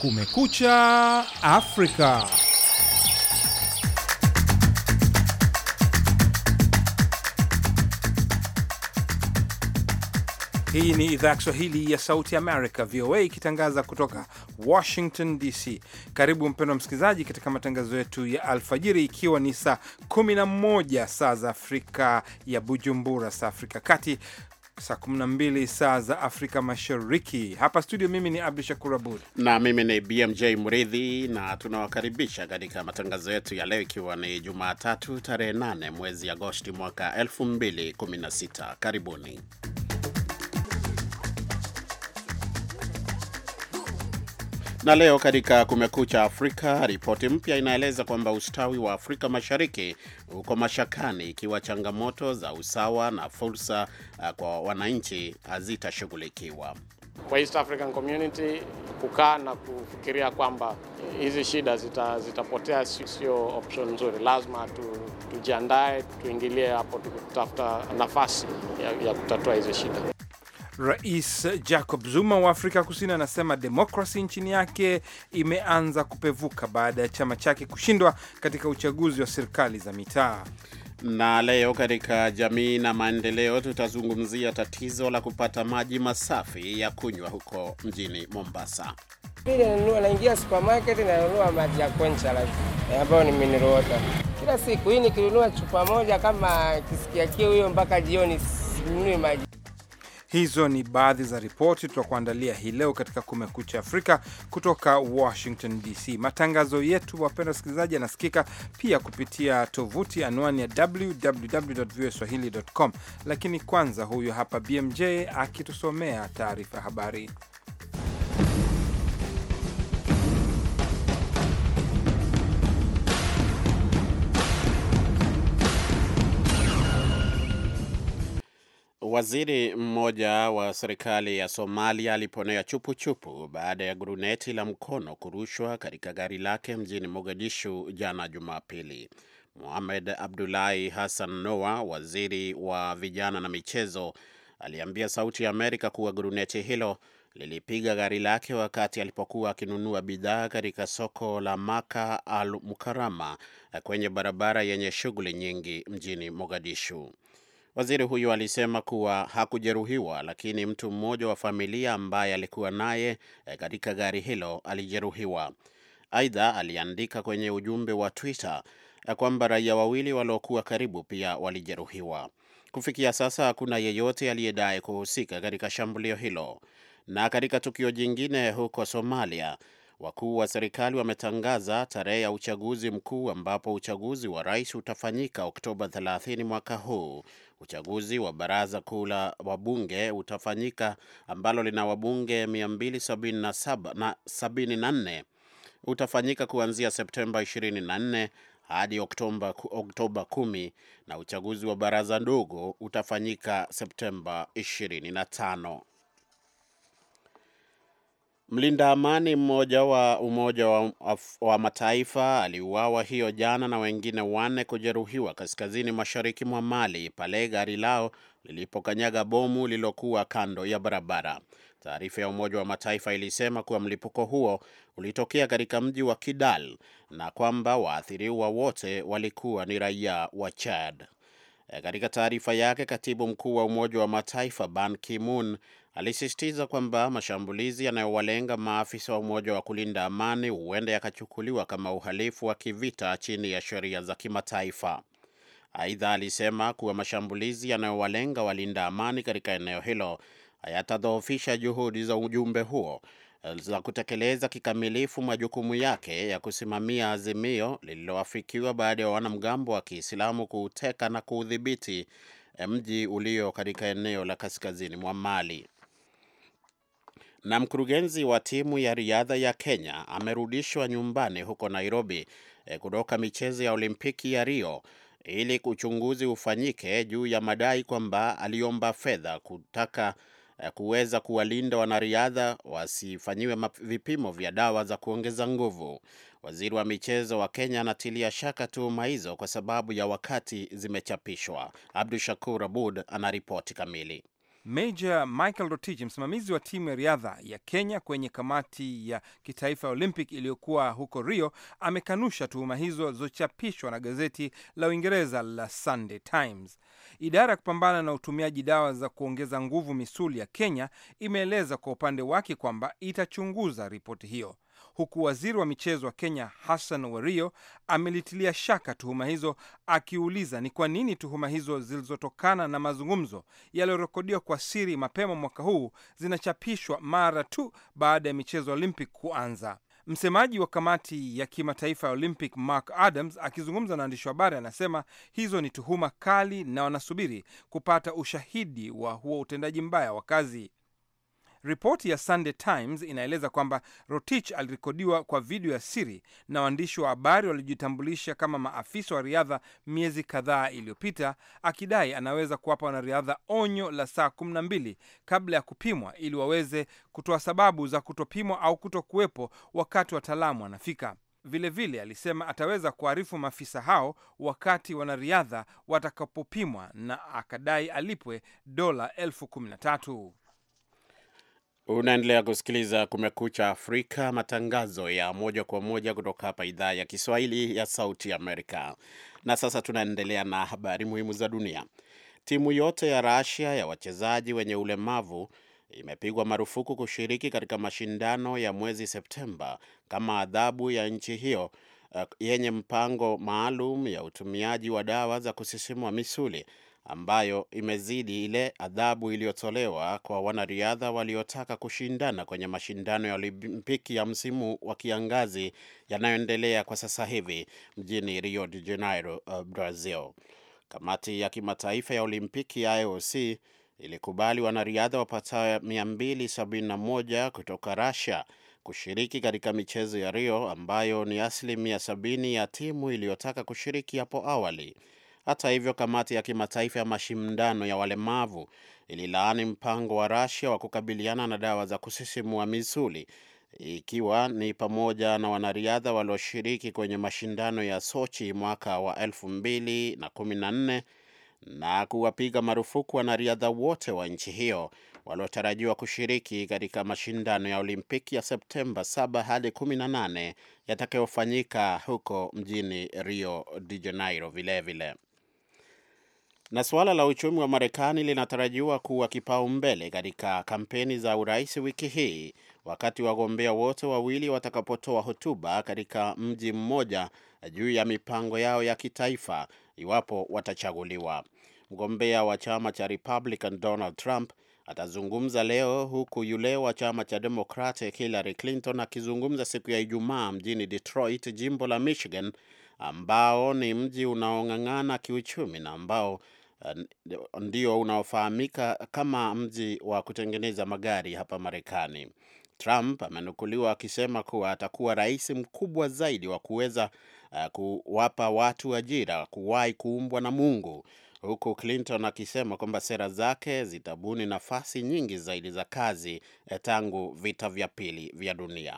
Kumekucha Afrika. Hii ni idhaa ya Kiswahili ya Sauti America, VOA, ikitangaza kutoka Washington DC. Karibu mpendwa msikilizaji, katika matangazo yetu ya alfajiri, ikiwa ni saa 11 saa za Afrika ya Bujumbura, saa Afrika kati saa 12 saa za Afrika Mashariki. Hapa studio, mimi ni Abdu Shakur Abud na mimi ni BMJ Mridhi, na tunawakaribisha katika matangazo yetu ya leo, ikiwa ni Jumatatu tarehe 8 mwezi Agosti mwaka 2016. Karibuni. Na leo katika Kumekucha Afrika, ripoti mpya inaeleza kwamba ustawi wa Afrika Mashariki uko mashakani ikiwa changamoto za usawa na fursa uh, kwa wananchi hazitashughulikiwa. Kwa East African Community kukaa na kufikiria kwamba hizi shida zita, zitapotea sio option nzuri. Lazima tu, tujiandae tuingilie hapo tukitafuta nafasi ya, ya kutatua hizi shida. Rais Jacob Zuma wa Afrika Kusini anasema demokrasi nchini yake imeanza kupevuka baada ya chama chake kushindwa katika uchaguzi wa serikali za mitaa. Na leo katika jamii na maendeleo tutazungumzia tatizo la kupata maji masafi ya kunywa huko mjini Mombasa. Mimi nanunua, naingia supermarket nanunua maji ya Kwencha ambayo ni mineral water kila siku. Hii nikinunua chupa moja, kama kisikia kiu hiyo mpaka jioni sinunui maji. Hizo ni baadhi za ripoti tutakuandalia hii leo katika Kumekucha Afrika kutoka Washington DC. Matangazo yetu, wapenda wasikilizaji, yanasikika pia kupitia tovuti anwani ya www.voaswahili.com. Lakini kwanza, huyu hapa BMJ akitusomea taarifa ya habari. Waziri mmoja wa serikali ya Somalia aliponea chupuchupu baada ya guruneti la mkono kurushwa katika gari lake mjini Mogadishu jana Jumapili. Mohamed Abdullahi Hassan Noa, waziri wa vijana na michezo, aliambia Sauti ya Amerika kuwa guruneti hilo lilipiga gari lake wakati alipokuwa akinunua bidhaa katika soko la Maka al Mukarama kwenye barabara yenye shughuli nyingi mjini Mogadishu. Waziri huyu alisema kuwa hakujeruhiwa, lakini mtu mmoja wa familia ambaye alikuwa naye katika gari hilo alijeruhiwa. Aidha, aliandika kwenye ujumbe wa Twitter kwamba raia wawili waliokuwa karibu pia walijeruhiwa. Kufikia sasa hakuna yeyote aliyedai kuhusika katika shambulio hilo. Na katika tukio jingine huko Somalia, wakuu wa serikali wametangaza tarehe ya uchaguzi mkuu ambapo uchaguzi wa rais utafanyika Oktoba 30 mwaka huu. Uchaguzi wa baraza kuu la wabunge utafanyika ambalo lina wabunge 274 utafanyika kuanzia Septemba 24 hadi Oktoba, Oktoba 10 na uchaguzi wa baraza ndogo utafanyika Septemba 25. Mlinda amani mmoja wa Umoja wa, wa Mataifa aliuawa hiyo jana na wengine wanne kujeruhiwa kaskazini mashariki mwa Mali pale gari lao lilipokanyaga bomu lililokuwa kando ya barabara. Taarifa ya Umoja wa Mataifa ilisema kuwa mlipuko huo ulitokea katika mji wa Kidal na kwamba waathiriwa wote walikuwa ni raia wa Chad. Katika taarifa yake, katibu mkuu wa Umoja wa Mataifa Ban Ki-moon alisisitiza kwamba mashambulizi yanayowalenga maafisa wa Umoja wa kulinda amani huenda yakachukuliwa kama uhalifu wa kivita chini ya sheria za kimataifa. Aidha, alisema kuwa mashambulizi yanayowalenga walinda amani katika eneo hilo hayatadhoofisha juhudi za ujumbe huo za kutekeleza kikamilifu majukumu yake ya kusimamia azimio lililoafikiwa baada ya wanamgambo wa Kiislamu kuuteka na kuudhibiti mji ulio katika eneo la kaskazini mwa Mali. Na mkurugenzi wa timu ya riadha ya Kenya amerudishwa nyumbani huko Nairobi kutoka michezo ya Olimpiki ya Rio ili uchunguzi ufanyike juu ya madai kwamba aliomba fedha kutaka kuweza kuwalinda wanariadha wasifanyiwe vipimo vya dawa za kuongeza nguvu. Waziri wa michezo wa Kenya anatilia shaka tuhuma hizo kwa sababu ya wakati zimechapishwa. Abdu Shakur Abud ana ripoti kamili. Major Michael Rotich, msimamizi wa timu ya riadha ya Kenya kwenye kamati ya kitaifa ya Olympic iliyokuwa huko Rio, amekanusha tuhuma hizo zilizochapishwa na gazeti la Uingereza la Sunday Times. Idara ya kupambana na utumiaji dawa za kuongeza nguvu misuli ya Kenya imeeleza kwa upande wake kwamba itachunguza ripoti hiyo huku waziri wa michezo wa Kenya Hassan Wario amelitilia shaka tuhuma hizo, akiuliza ni kwa nini tuhuma hizo zilizotokana na mazungumzo yaliyorekodiwa kwa siri mapema mwaka huu zinachapishwa mara tu baada ya michezo ya Olympic kuanza. Msemaji wa kamati ya kimataifa ya Olympic Mark Adams akizungumza na waandishi wa habari anasema hizo ni tuhuma kali na wanasubiri kupata ushahidi wa huo utendaji mbaya wa kazi. Ripoti ya Sunday Times inaeleza kwamba Rotich alirekodiwa kwa video ya siri na waandishi wa habari waliojitambulisha kama maafisa wa riadha miezi kadhaa iliyopita, akidai anaweza kuwapa wanariadha onyo la saa kumi na mbili kabla ya kupimwa ili waweze kutoa sababu za kutopimwa au kutokuwepo wakati wataalamu wanafika. Vilevile vile, alisema ataweza kuarifu maafisa hao wakati wanariadha watakapopimwa na akadai alipwe dola elfu kumi na tatu. Unaendelea kusikiliza Kumekucha Afrika, matangazo ya moja kwa moja kutoka hapa idhaa ya Kiswahili ya Sauti Amerika. Na sasa tunaendelea na habari muhimu za dunia. Timu yote ya Rasia ya wachezaji wenye ulemavu imepigwa marufuku kushiriki katika mashindano ya mwezi Septemba kama adhabu ya nchi hiyo uh, yenye mpango maalum ya utumiaji wa dawa za kusisimua misuli ambayo imezidi ile adhabu iliyotolewa kwa wanariadha waliotaka kushindana kwenye mashindano ya Olimpiki ya msimu wa kiangazi yanayoendelea kwa sasa hivi mjini Rio de Janeiro, uh, Brazil. Kamati ya kimataifa ya Olimpiki ya IOC ilikubali wanariadha wapatao 271 kutoka Russia kushiriki katika michezo ya Rio ambayo ni asilimia sabini ya timu iliyotaka kushiriki hapo awali. Hata hivyo, kamati ya kimataifa ya mashindano ya walemavu ililaani mpango wa Russia wa kukabiliana na dawa za kusisimua misuli ikiwa ni pamoja na wanariadha walioshiriki kwenye mashindano ya Sochi mwaka wa elfu mbili na kumi na nne na kuwapiga marufuku wanariadha wote wa nchi hiyo waliotarajiwa kushiriki katika mashindano ya Olimpiki ya Septemba 7 hadi 18 yatakayofanyika huko mjini Rio de Janeiro vilevile. Na suala la uchumi wa Marekani linatarajiwa kuwa kipaumbele katika kampeni za urais wiki hii, wakati wagombea wote wawili watakapotoa hotuba katika mji mmoja juu ya mipango yao ya kitaifa iwapo watachaguliwa. Mgombea wa chama cha Republican Donald Trump atazungumza leo huku yule wa chama cha Democratic Hillary Clinton akizungumza siku ya Ijumaa mjini Detroit, jimbo la Michigan, ambao ni mji unaong'ang'ana kiuchumi na ambao uh, ndio unaofahamika kama mji wa kutengeneza magari hapa Marekani. Trump amenukuliwa akisema kuwa atakuwa rais mkubwa zaidi wa kuweza uh, kuwapa watu ajira kuwahi kuumbwa na Mungu huku Clinton akisema kwamba sera zake zitabuni nafasi nyingi zaidi za kazi tangu vita vya pili vya dunia.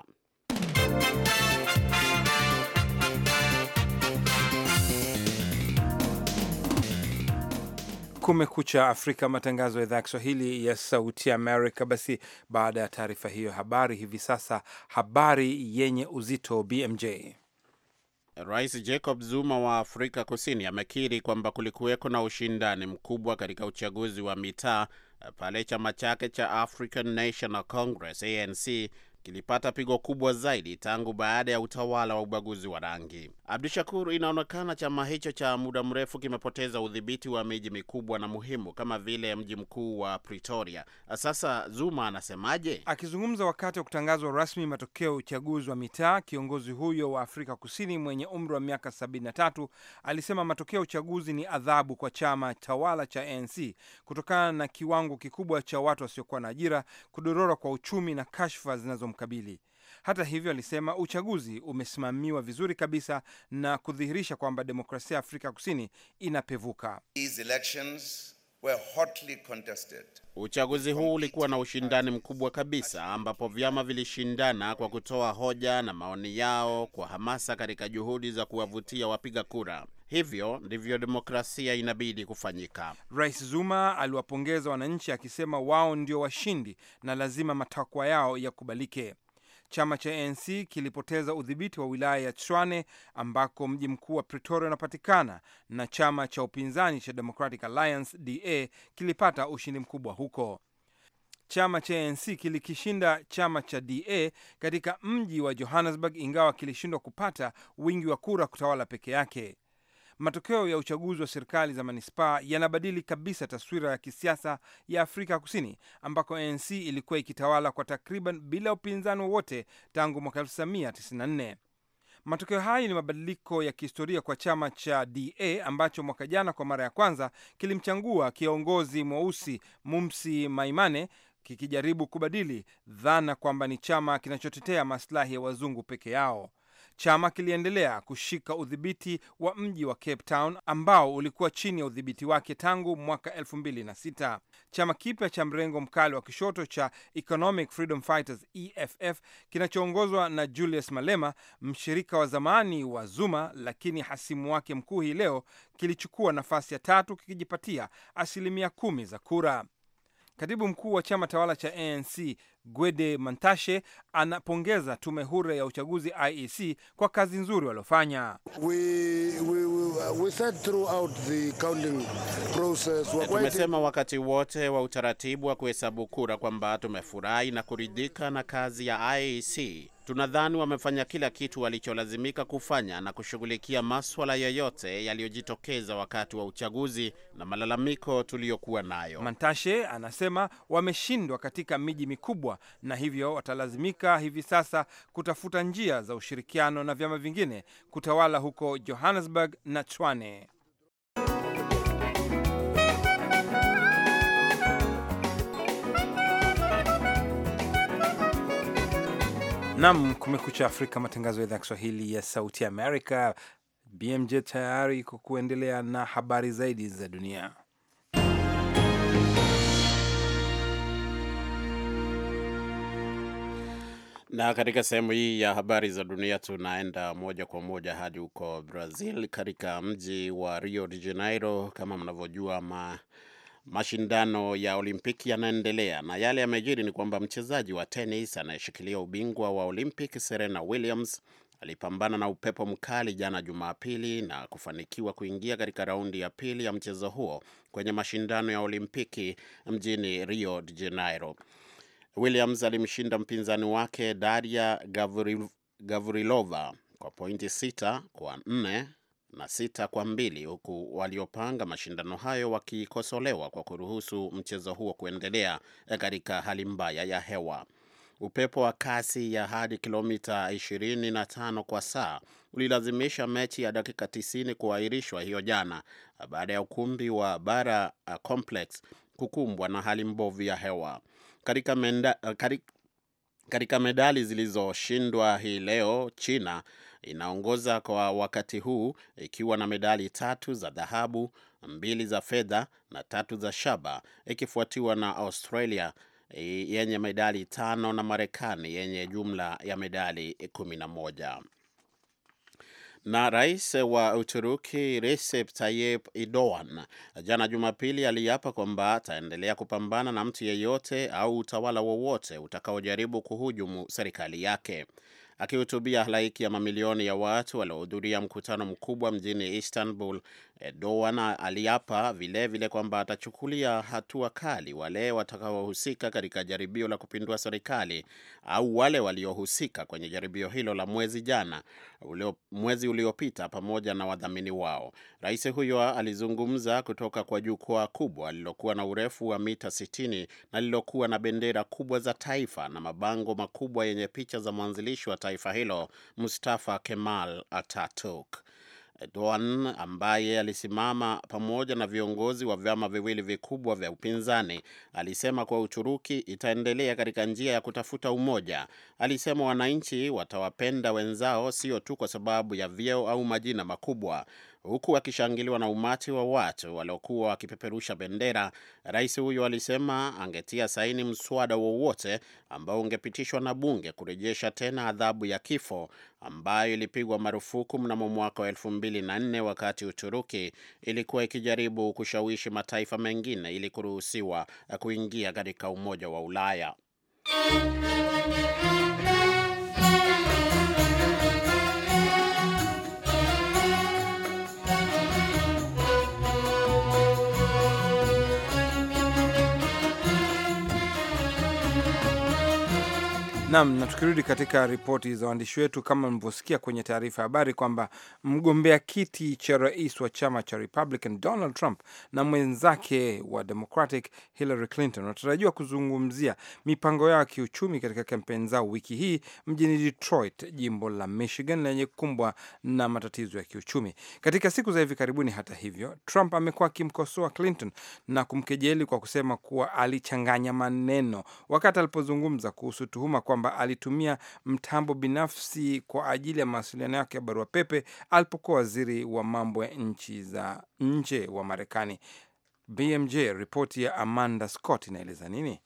Kumekucha Afrika, matangazo ya idhaa ya Kiswahili ya Sauti Amerika. Basi baada ya taarifa hiyo habari, hivi sasa habari yenye uzito BMJ. Rais Jacob Zuma wa Afrika Kusini amekiri kwamba kulikuweko na ushindani mkubwa katika uchaguzi wa mitaa pale chama chake cha African National Congress ANC kilipata pigo kubwa zaidi tangu baada ya utawala wa ubaguzi wa rangi. Abdu Shakur, inaonekana chama hicho cha muda mrefu kimepoteza udhibiti wa miji mikubwa na muhimu kama vile mji mkuu wa Pretoria. Sasa Zuma anasemaje? Akizungumza wakati wa kutangazwa rasmi matokeo ya uchaguzi wa mitaa, kiongozi huyo wa Afrika Kusini mwenye umri wa miaka 73 alisema matokeo ya uchaguzi ni adhabu kwa chama tawala cha ANC kutokana na kiwango kikubwa cha watu wasiokuwa na ajira, kudorora kwa uchumi na kashfa zinazomkabili. Hata hivyo, alisema uchaguzi umesimamiwa vizuri kabisa na kudhihirisha kwamba demokrasia ya Afrika Kusini inapevuka. These elections were hotly contested. Uchaguzi huu ulikuwa na ushindani mkubwa kabisa, ambapo vyama vilishindana kwa kutoa hoja na maoni yao kwa hamasa katika juhudi za kuwavutia wapiga kura. Hivyo ndivyo demokrasia inabidi kufanyika. Rais Zuma aliwapongeza wananchi akisema wao ndio washindi na lazima matakwa yao yakubalike. Chama cha ANC kilipoteza udhibiti wa wilaya ya Tshwane ambako mji mkuu wa Pretoria unapatikana na chama cha upinzani cha Democratic Alliance DA kilipata ushindi mkubwa huko. Chama cha ANC kilikishinda chama cha DA katika mji wa Johannesburg, ingawa kilishindwa kupata wingi wa kura kutawala peke yake. Matokeo ya uchaguzi wa serikali za manispaa yanabadili kabisa taswira ya kisiasa ya Afrika Kusini, ambako ANC ilikuwa ikitawala kwa takriban bila upinzani wowote tangu mwaka 1994. Matokeo haya ni mabadiliko ya kihistoria kwa chama cha DA ambacho mwaka jana kwa mara ya kwanza kilimchangua kiongozi mweusi Mumsi Maimane kikijaribu kubadili dhana kwamba ni chama kinachotetea maslahi ya wazungu peke yao. Chama kiliendelea kushika udhibiti wa mji wa Cape Town ambao ulikuwa chini ya udhibiti wake tangu mwaka 2006. Chama kipya cha mrengo mkali wa kishoto cha Economic Freedom Fighters EFF kinachoongozwa na Julius Malema, mshirika wa zamani wa Zuma lakini hasimu wake mkuu, hii leo kilichukua nafasi ya tatu kikijipatia asilimia kumi za kura. Katibu mkuu wa chama tawala cha ANC Gwede Mantashe anapongeza tume huru ya uchaguzi IEC kwa kazi nzuri waliofanya. We, we, we, we said throughout the counting process, we're quite Tumesema wakati wote wa utaratibu wa kuhesabu kura kwamba tumefurahi na kuridhika na kazi ya IEC. Tunadhani wamefanya kila kitu walicholazimika kufanya na kushughulikia maswala yoyote yaliyojitokeza wakati wa uchaguzi na malalamiko tuliyokuwa nayo. Mantashe anasema wameshindwa katika miji mikubwa na hivyo watalazimika hivi sasa kutafuta njia za ushirikiano na vyama vingine kutawala huko Johannesburg na Tshwane. Nam, Kumekucha Afrika, matangazo ya idhaa ya Kiswahili ya Sauti ya Amerika. BMJ tayari kwa kuendelea na habari zaidi za dunia. Na katika sehemu hii ya habari za dunia tunaenda moja kwa moja hadi huko Brazil, katika mji wa Rio de Janeiro. Kama mnavyojua, ma, mashindano ya Olimpiki yanaendelea, na yale yamejiri ni kwamba mchezaji wa tenis anayeshikilia ubingwa wa Olympic Serena Williams alipambana na upepo mkali jana Jumapili na kufanikiwa kuingia katika raundi ya pili ya mchezo huo kwenye mashindano ya Olimpiki mjini Rio de Janeiro. Williams alimshinda mpinzani wake Daria Gavril, Gavrilova kwa pointi sita kwa nne na sita kwa mbili huku waliopanga mashindano hayo wakikosolewa kwa kuruhusu mchezo huo kuendelea katika hali mbaya ya hewa. Upepo wa kasi ya hadi kilomita 25 kwa saa ulilazimisha mechi ya dakika 90 kuahirishwa hiyo jana baada ya ukumbi wa Bara Complex kukumbwa na hali mbovu ya hewa. Katika, menda, katika, katika medali zilizoshindwa hii leo, China inaongoza kwa wakati huu ikiwa na medali tatu za dhahabu, mbili za fedha na tatu za shaba, ikifuatiwa na Australia yenye medali tano na Marekani yenye jumla ya medali kumi na moja. Na rais wa Uturuki Recep Tayyip Erdogan jana Jumapili aliapa kwamba ataendelea kupambana na mtu yeyote au utawala wowote utakaojaribu kuhujumu serikali yake. Akihutubia halaiki ya mamilioni ya watu waliohudhuria mkutano mkubwa mjini Istanbul, Erdogan aliapa vilevile kwamba atachukulia hatua kali wale watakaohusika katika jaribio la kupindua serikali au wale waliohusika kwenye jaribio hilo la mwezi jana ulio, mwezi uliopita pamoja na wadhamini wao. Rais huyo alizungumza kutoka kwa jukwaa kubwa lililokuwa na urefu wa mita 60 na lililokuwa na bendera kubwa za taifa na mabango makubwa yenye picha za mwanzilishi wa taifa hilo Mustafa Kemal Ataturk. Erdogan ambaye alisimama pamoja na viongozi wa vyama viwili vikubwa vya upinzani alisema kuwa Uturuki itaendelea katika njia ya kutafuta umoja. Alisema wananchi watawapenda wenzao sio tu kwa sababu ya vyeo au majina makubwa. Huku akishangiliwa na umati wa watu waliokuwa wakipeperusha bendera, rais huyo alisema angetia saini mswada wowote ambao ungepitishwa na bunge kurejesha tena adhabu ya kifo ambayo ilipigwa marufuku mnamo mwaka wa elfu mbili na nne wakati Uturuki ilikuwa ikijaribu kushawishi mataifa mengine ili kuruhusiwa kuingia katika Umoja wa Ulaya. Nam, na tukirudi katika ripoti za waandishi wetu, kama mlivyosikia kwenye taarifa ya habari kwamba mgombea kiti cha rais wa chama cha Republican Donald Trump na mwenzake wa Democratic Hillary Clinton wanatarajiwa kuzungumzia mipango yao ya kiuchumi katika kampeni zao wiki hii mjini Detroit, jimbo la Michigan lenye kukumbwa na matatizo ya kiuchumi katika siku za hivi karibuni. Hata hivyo, Trump amekuwa akimkosoa Clinton na kumkejeli kwa kusema kuwa alichanganya maneno wakati alipozungumza kuhusu tuhuma kwamba alitumia mtambo binafsi kwa ajili ya mawasiliano yake ya barua pepe alipokuwa waziri wa mambo ya nchi za nje wa Marekani. BMJ, ripoti ya Amanda Scott inaeleza nini?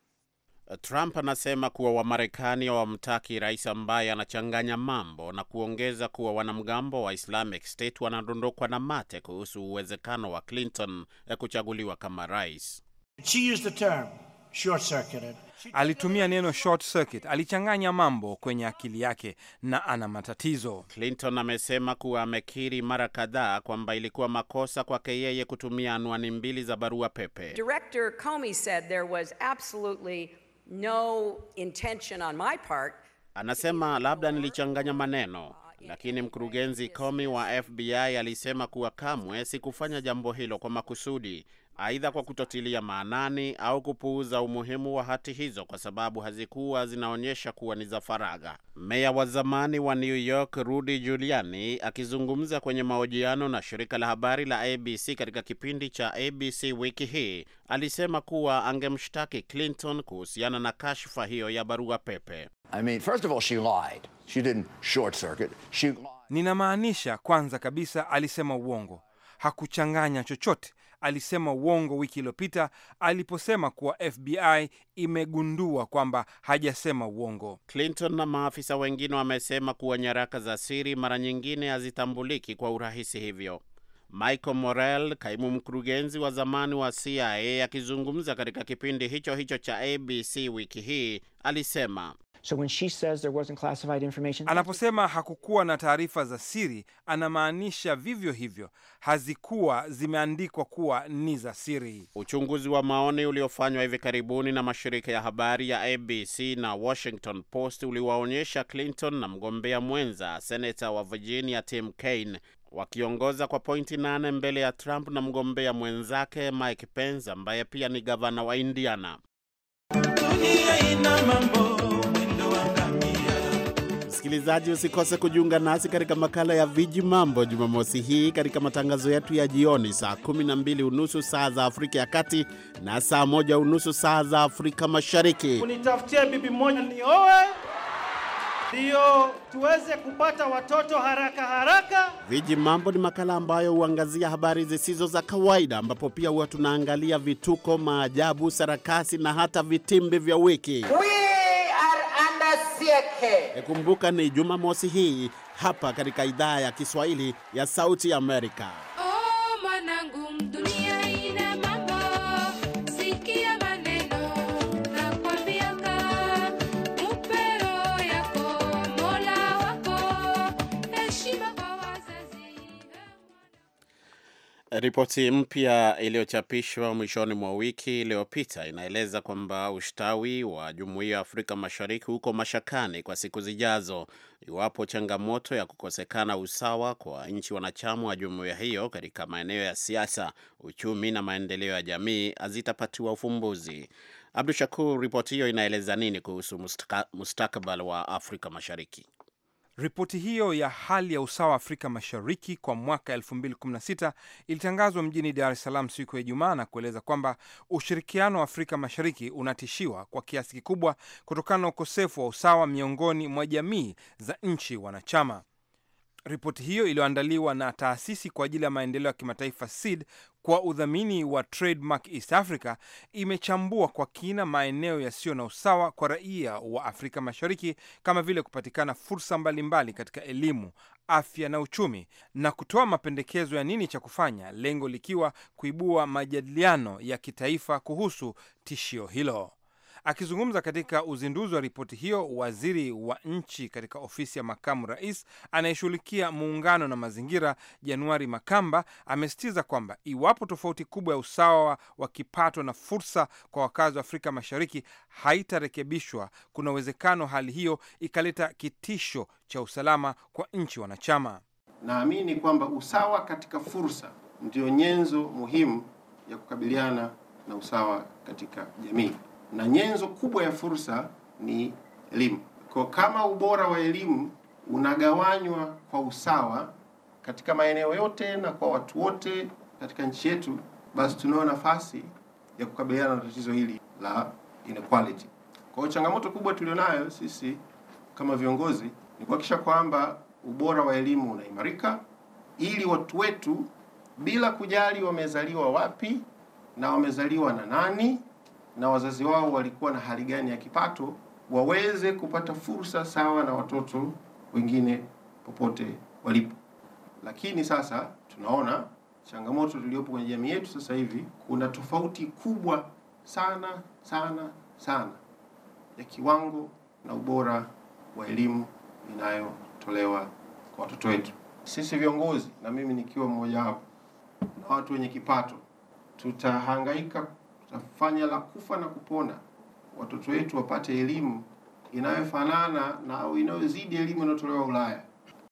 Trump anasema kuwa Wamarekani hawamtaki rais ambaye anachanganya mambo na kuongeza kuwa wanamgambo wa Islamic State wanadondokwa na mate kuhusu uwezekano wa Clinton kuchaguliwa kama rais. She used the term short-circuited. Alitumia neno short circuit, alichanganya mambo kwenye akili yake na ana matatizo. Clinton amesema kuwa amekiri mara kadhaa kwamba ilikuwa makosa kwake yeye kutumia anwani mbili za barua pepe. Director Comey said there was absolutely no intention on my part. Anasema labda nilichanganya maneno, lakini mkurugenzi Comey wa FBI alisema kuwa kamwe sikufanya jambo hilo kwa makusudi, aidha kwa kutotilia maanani au kupuuza umuhimu wa hati hizo kwa sababu hazikuwa zinaonyesha kuwa ni za faragha. Meya wa zamani wa New York Rudy Giuliani akizungumza kwenye mahojiano na shirika la habari la ABC katika kipindi cha ABC wiki hii alisema kuwa angemshtaki Clinton kuhusiana na kashfa hiyo ya barua pepe. I mean, first of all, she lied. She didn't short circuit. She lied. Ninamaanisha, kwanza kabisa alisema uongo, hakuchanganya chochote. Alisema uongo wiki iliyopita aliposema kuwa FBI imegundua kwamba hajasema uongo. Clinton na maafisa wengine wamesema kuwa nyaraka za siri mara nyingine hazitambuliki kwa urahisi hivyo. Michael Morell, kaimu mkurugenzi wa zamani wa CIA, akizungumza katika kipindi hicho hicho cha ABC wiki hii, alisema So when she says there wasn't classified information, Anaposema hakukuwa na taarifa za siri, anamaanisha vivyo hivyo hazikuwa zimeandikwa kuwa ni za siri. Uchunguzi wa maoni uliofanywa hivi karibuni na mashirika ya habari ya ABC na Washington Post uliwaonyesha Clinton na mgombea mwenza senata wa Virginia Tim Kaine wakiongoza kwa pointi nane mbele ya Trump na mgombea mwenzake Mike Pence ambaye pia ni gavana wa Indiana. Msikilizaji, usikose kujiunga nasi katika makala ya Viji Mambo Jumamosi hii katika matangazo yetu ya jioni saa 12 unusu saa za Afrika ya Kati na saa moja unusu saa za Afrika Mashariki. Unitafutie bibi moja nioe, ndiyo tuweze kupata watoto haraka haraka. Viji Mambo ni makala ambayo huangazia habari zisizo za kawaida, ambapo pia huwa tunaangalia vituko, maajabu, sarakasi na hata vitimbi vya wiki. Kumbuka ni Jumamosi hii hapa katika idhaa ya Kiswahili ya Sauti Amerika. Oh, mwanangu, dunia ina mambo, sikia maneno nakwambiaka, mupero yako Mola wako, heshima kwa wazazi. Ripoti mpya iliyochapishwa mwishoni mwa wiki iliyopita inaeleza kwamba ustawi wa Jumuiya ya Afrika Mashariki uko mashakani kwa siku zijazo iwapo changamoto ya kukosekana usawa kwa nchi wanachama wa jumuiya hiyo katika maeneo ya siasa, uchumi na maendeleo ya jamii hazitapatiwa ufumbuzi. Abdu Shakur, ripoti hiyo inaeleza nini kuhusu mustaka- mustakabali wa Afrika Mashariki? Ripoti hiyo ya hali ya usawa Afrika Mashariki kwa mwaka 2016 ilitangazwa mjini Dar es Salaam siku ya Ijumaa na kueleza kwamba ushirikiano wa Afrika Mashariki unatishiwa kwa kiasi kikubwa kutokana na ukosefu wa usawa miongoni mwa jamii za nchi wanachama. Ripoti hiyo iliyoandaliwa na taasisi kwa ajili ya maendeleo ya kimataifa SEED kwa udhamini wa Trademark East Africa imechambua kwa kina maeneo yasiyo na usawa kwa raia wa Afrika Mashariki kama vile kupatikana fursa mbalimbali katika elimu, afya na uchumi na kutoa mapendekezo ya nini cha kufanya, lengo likiwa kuibua majadiliano ya kitaifa kuhusu tishio hilo. Akizungumza katika uzinduzi wa ripoti hiyo, waziri wa nchi katika ofisi ya makamu rais anayeshughulikia muungano na mazingira, Januari Makamba, amesisitiza kwamba iwapo tofauti kubwa ya usawa wa kipato na fursa kwa wakazi wa Afrika Mashariki haitarekebishwa, kuna uwezekano hali hiyo ikaleta kitisho cha usalama kwa nchi wanachama. Naamini kwamba usawa katika fursa ndio nyenzo muhimu ya kukabiliana na usawa katika jamii na nyenzo kubwa ya fursa ni elimu. Kwa kama ubora wa elimu unagawanywa kwa usawa katika maeneo yote na kwa watu wote katika nchi yetu, basi tunao nafasi ya kukabiliana na tatizo hili la inequality. Kwa hiyo changamoto kubwa tulionayo sisi kama viongozi ni kuhakikisha kwamba ubora wa elimu unaimarika ili watu wetu bila kujali wamezaliwa wapi na wamezaliwa na nani na wazazi wao walikuwa na hali gani ya kipato waweze kupata fursa sawa na watoto wengine popote walipo. Lakini sasa tunaona changamoto tuliyopo kwenye jamii yetu sasa hivi, kuna tofauti kubwa sana sana sana ya kiwango na ubora wa elimu inayotolewa kwa watoto wetu. Sisi viongozi na mimi nikiwa mmoja wapo na watu wenye kipato, tutahangaika tutafanya la kufa na kupona watoto wetu wapate elimu inayofanana na au inayozidi elimu inayotolewa Ulaya.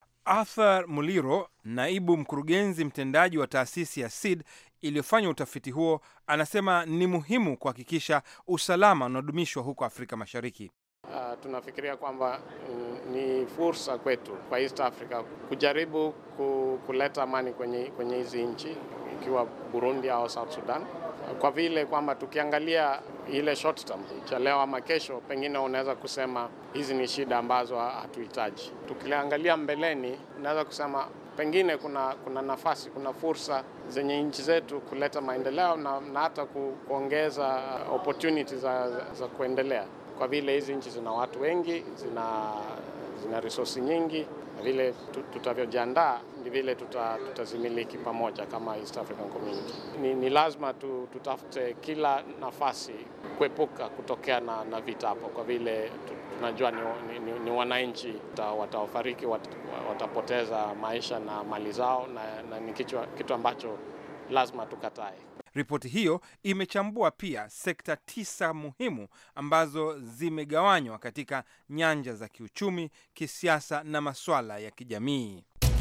Arthur Muliro, naibu mkurugenzi mtendaji wa taasisi ya SEED iliyofanya utafiti huo, anasema ni muhimu kuhakikisha usalama unaodumishwa huko Afrika Mashariki. Uh, tunafikiria kwamba mm, ni fursa kwetu kwa East Africa kujaribu ku, kuleta amani kwenye kwenye hizi nchi ikiwa Burundi au South Sudan, kwa vile kwamba tukiangalia ile short term cha leo ama kesho, pengine unaweza kusema hizi ni shida ambazo hatuhitaji. Tukiangalia mbeleni, unaweza kusema pengine kuna kuna nafasi, kuna fursa zenye nchi zetu kuleta maendeleo na, na hata ku, kuongeza opportunities za, za kuendelea kwa vile hizi nchi zina watu wengi, zina zina resource nyingi, na vile tutavyojiandaa ndi vile tuta, tutazimiliki pamoja kama East African Community. Ni, ni lazima tu, tutafute kila nafasi kuepuka kutokea na, na vita hapo, kwa vile tunajua ni, ni, ni, ni wananchi wataofariki, wat, watapoteza maisha na mali zao, na, na ni kitu, kitu ambacho lazima tukatae. Ripoti hiyo imechambua pia sekta tisa muhimu ambazo zimegawanywa katika nyanja za kiuchumi, kisiasa na masuala ya kijamii.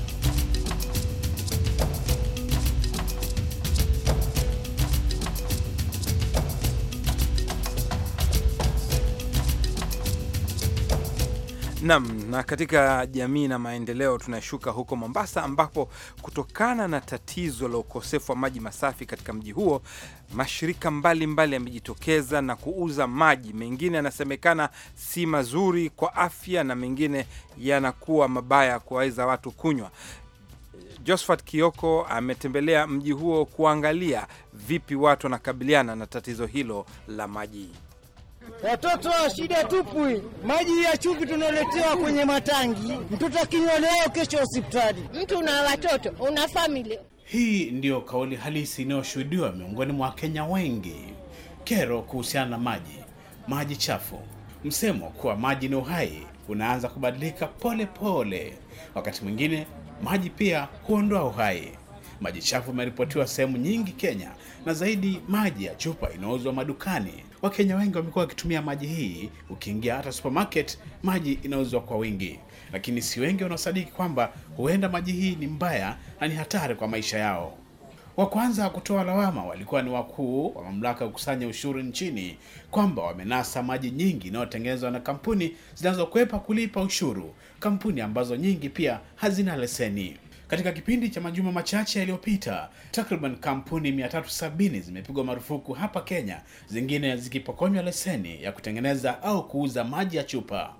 Nam, na katika jamii na maendeleo tunashuka huko Mombasa, ambapo kutokana na tatizo la ukosefu wa maji masafi katika mji huo, mashirika mbalimbali yamejitokeza na kuuza maji. Mengine yanasemekana si mazuri kwa afya na mengine yanakuwa mabaya kuwaweza watu kunywa. Josephat Kioko ametembelea mji huo kuangalia vipi watu wanakabiliana na tatizo hilo la maji. Watoto wa shida tupu, maji ya chumvi tunaletewa kwenye matangi, mtoto akinywa leo, kesho hospitali. Mtu una watoto, una famili. Hii ndiyo kauli halisi inayoshuhudiwa miongoni mwa Wakenya wengi. Kero kuhusiana na maji, maji chafu. Msemo kuwa maji ni uhai unaanza kubadilika pole pole. Wakati mwingine maji pia huondoa uhai. Maji chafu imeripotiwa sehemu nyingi Kenya, na zaidi maji ya chupa inauzwa madukani. Wakenya wengi wamekuwa wakitumia maji hii. Ukiingia hata supermarket, maji inauzwa kwa wingi, lakini si wengi wanaosadiki kwamba huenda maji hii ni mbaya na ni hatari kwa maisha yao. Wa kwanza kutoa lawama walikuwa ni wakuu wa mamlaka ya kukusanya ushuru nchini kwamba wamenasa maji nyingi inayotengenezwa na kampuni zinazokwepa kulipa ushuru, kampuni ambazo nyingi pia hazina leseni. Katika kipindi cha majuma machache yaliyopita, takriban kampuni 370 zimepigwa marufuku hapa Kenya, zingine zikipokonywa leseni ya kutengeneza au kuuza maji ya chupa.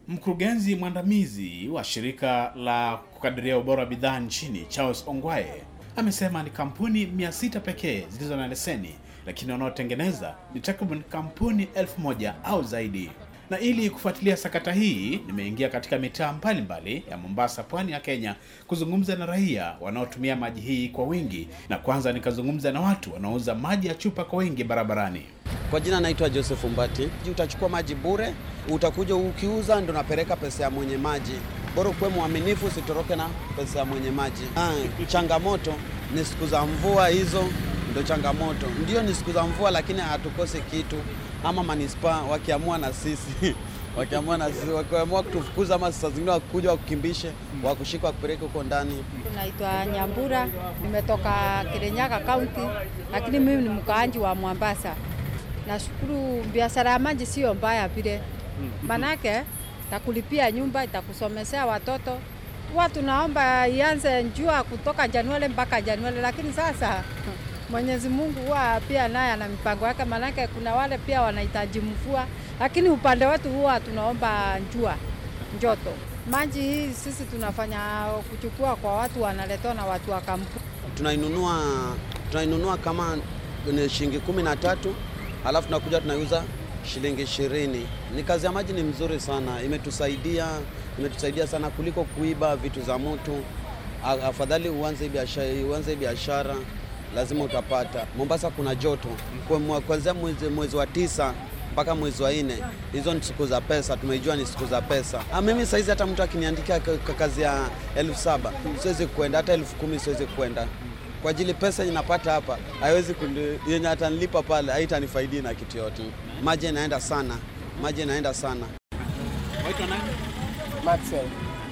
Mkurugenzi mwandamizi wa shirika la kukadiria ubora wa bidhaa nchini Charles Ongwae amesema ni kampuni 600 pekee zilizo na leseni, lakini wanaotengeneza ni takriban kampuni elfu moja au zaidi. Na ili kufuatilia sakata hii, nimeingia katika mitaa mbalimbali ya Mombasa, pwani ya Kenya, kuzungumza na raia wanaotumia maji hii kwa wingi, na kwanza nikazungumza na watu wanaouza maji ya chupa kwa wingi barabarani. Kwa jina naitwa Joseph Mbati. Utachukua maji bure, utakuja ukiuza, ndo napeleka pesa ya mwenye maji. Bora ukuwe mwaminifu, usitoroke na pesa ya mwenye maji. Ah, changamoto ni siku za mvua, hizo ndo changamoto. Ndio ni siku za mvua, lakini hatukose kitu, ama manispaa wakiamua na sisi wakiamua na sisi, wakiamua kutufukuza, ama saa zingine wakuja wakukimbishe, wakushika wakupeleke huko ndani. Naitwa Nyambura, nimetoka Kirinyaga County, lakini mimi ni mkaanji wa Mombasa. Nashukuru biashara ya maji sio mbaya vile, manake takulipia nyumba, itakusomesea watoto. Huwa tunaomba ianze njua kutoka Januari mpaka Januari, lakini sasa Mwenyezi Mungu huwa pia naye ana mipango yake, manake kuna wale pia wanahitaji mvua, lakini upande wetu huwa tunaomba njua njoto. Maji hii sisi tunafanya kuchukua kwa watu wanaletwa na watu wa kampuni. Tunainunua tunainunua kama ni shilingi kumi na tatu halafu tunakuja tunaiuza shilingi ishirini. Ni kazi ya maji ni mzuri sana, imetusaidia imetusaidia sana kuliko kuiba vitu za mtu. A- Afadhali uanze biashara, uanze biashara lazima utapata. Mombasa kuna joto Kwa mwa- kuanzia mwezi, mwezi wa tisa mpaka mwezi wa nne, hizo ni siku za pesa, tumeijua ni siku za pesa. Ah, mimi saizi hata mtu akiniandikia ka- ka- kazi ya elfu saba siwezi kwenda, hata elfu kumi siwezi kwenda kwa ajili pesa inapata hapa haiwezi kundi- yenye atanilipa pale haitanifaidi na kitu yote. Maji inaenda sana, maji inaenda sana. Waitwa nani? Maxwell.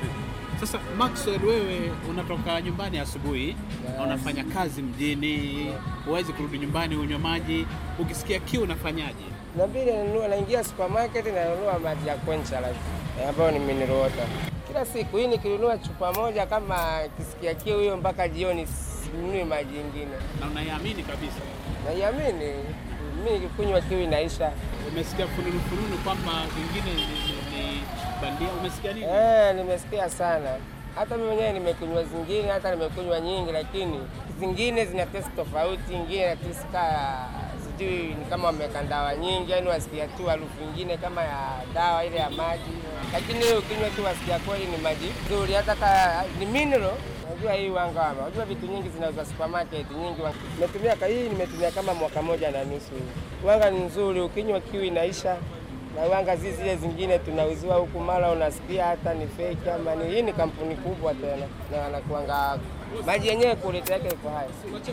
Sasa Maxwell, wewe unatoka nyumbani asubuhi na unafanya kazi mjini, huwezi kurudi nyumbani unywe maji, ukisikia kiu unafanyaje? Nabidi nanunua, naingia supermarket nanunua maji ya Quencha Life eh, ambayo ni mineral water kila siku. Hii nikinunua chupa moja, kama kisikia kiu hiyo mpaka jioni, sinunui maji ingine. Na unaiamini kabisa? Naiamini mimi nikikunywa kiu inaisha. Umesikia fununu fununu kwamba zingine ni, ni, ni bandia, umesikia nini? Eh, nimesikia sana. Hata mimi mwenyewe nimekunywa zingine, hata nimekunywa nyingi, lakini zingine zina test tofauti, ingine na test ka sijui ni kama wameweka dawa nyingi, yani wasikia tu harufu ingine kama ya dawa ile ya maji, lakini wewe ukinywa tu wasikia kweli ni maji nzuri, hata ka ni mineral. Unajua hii wanga wama, unajua vitu nyingi zinauzwa supermarket nyingi. wa- Nimetumia ka hii nimetumia kama mwaka moja na nusu. Wanga ni nzuri, ukinywa kiu inaisha na wanga zi zile zingine tunauziwa huku, mara unasikia hata ni fake ama ni hii. Ni kampuni kubwa tena, na wanakuanga maji yenyewe kuleta yake iko haya,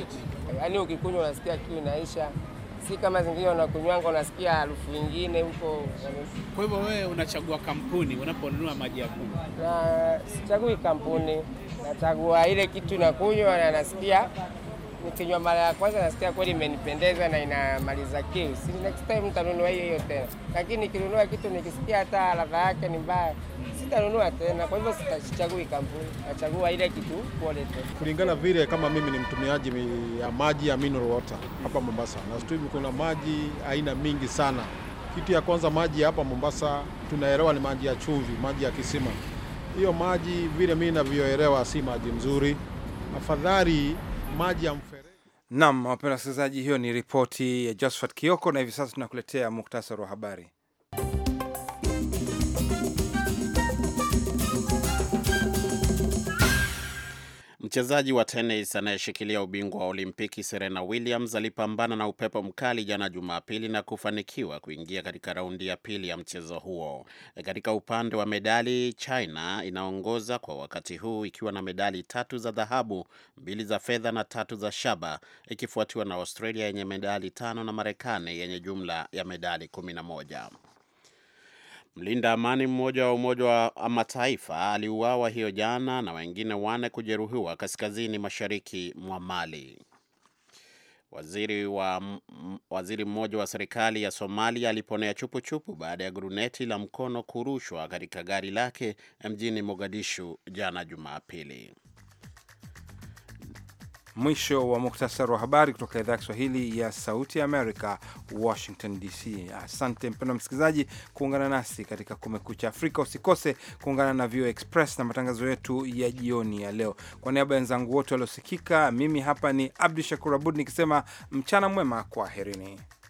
yaani ukikunywa unasikia kiu inaisha, si kama zingine unakunywanga unasikia harufu ingine huko. Kwa hivyo wewe unachagua kampuni unaponunua maji ya kunywa. Na sichagui kampuni, nachagua ile kitu nakunywa na nasikia nikinywa mara ya kwanza nasikia kweli imenipendeza na inamaliza kiu, si next time nitanunua hiyo hiyo tena. Lakini nikinunua kitu nikisikia hata ladha yake ni mbaya, sitanunua tena. Kwa hivyo sichagui kampuni, nachagua ile kitu quality. kulingana vile kama mimi ni mtumiaji mi- ya maji ya mineral water hapa Mombasa, na situ kuna maji aina mingi sana. Kitu ya kwanza, maji ya hapa Mombasa tunaelewa ni maji ya chumvi, maji ya kisima. Hiyo maji vile mimi navyoelewa si maji mzuri, afadhali maji ya mfereji. Naam, wapenda wasikilizaji, hiyo ni ripoti ya Josephat Kioko, na hivi sasa tunakuletea muktasari wa habari. Mchezaji wa tenis anayeshikilia ubingwa wa Olimpiki Serena Williams alipambana na upepo mkali jana Jumapili na kufanikiwa kuingia katika raundi ya pili ya mchezo huo. Katika upande wa medali, China inaongoza kwa wakati huu ikiwa na medali tatu za dhahabu, mbili za fedha na tatu za shaba, ikifuatiwa na Australia yenye medali tano na Marekani yenye jumla ya medali kumi na moja. Mlinda amani mmoja wa Umoja wa Mataifa aliuawa hiyo jana na wengine wane kujeruhiwa kaskazini mashariki mwa Mali. Waziri wa m- waziri mmoja wa serikali ya Somalia aliponea chupu-chupu baada ya guruneti la mkono kurushwa katika gari lake mjini Mogadishu jana Jumapili. Mwisho wa muktasari wa habari kutoka idhaa ya Kiswahili ya Sauti ya Amerika, Washington DC. Asante mpendwa msikilizaji kuungana nasi katika Kumekucha Afrika. Usikose kuungana na VOA Express na matangazo yetu ya jioni ya leo. Kwa niaba ya wenzangu wote waliosikika, mimi hapa ni Abdu Shakur Abud nikisema mchana mwema, kwaherini.